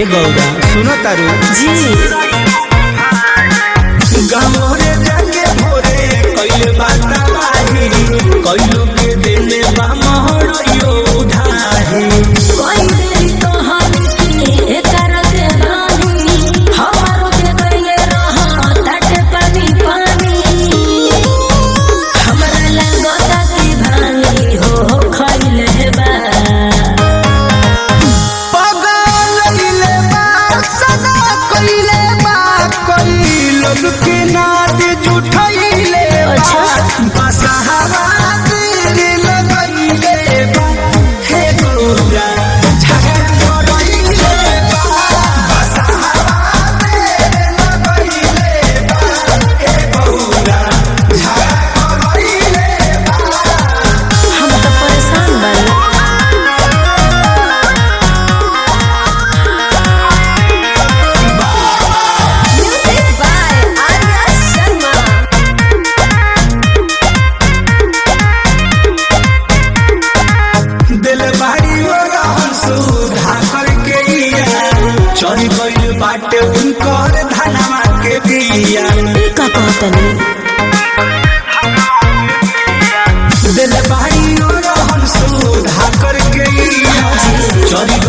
ए गौरा सुनो तारू जी गमोरे जाके भोरे कइले बात आही कइलू के देले बा महड़ियो उधाही कोई देरी तो हम की एकर के रानी हमारो के कइले रहा तट पानी पानी हमरा लगता कि भानी हो खइले बा पगल लइले बा सदा कइले बा कइलो के नाद जुठइले बा अच्छा। बसहवा तेरे लगइले बा हे गौरा झगड़ करइले बा बसहवा तेरे लगइले बा हे गौरा झगड़ करइले बा हम तो परेशान बानी Music by Arya Sharma. दिल बाड़ी हो रहल सुधा करके इया चोरी गइल बाटे उनकर धनवा के बिया का कहतनी दिल बाड़ी हो रहल सुधा करके इया चोरी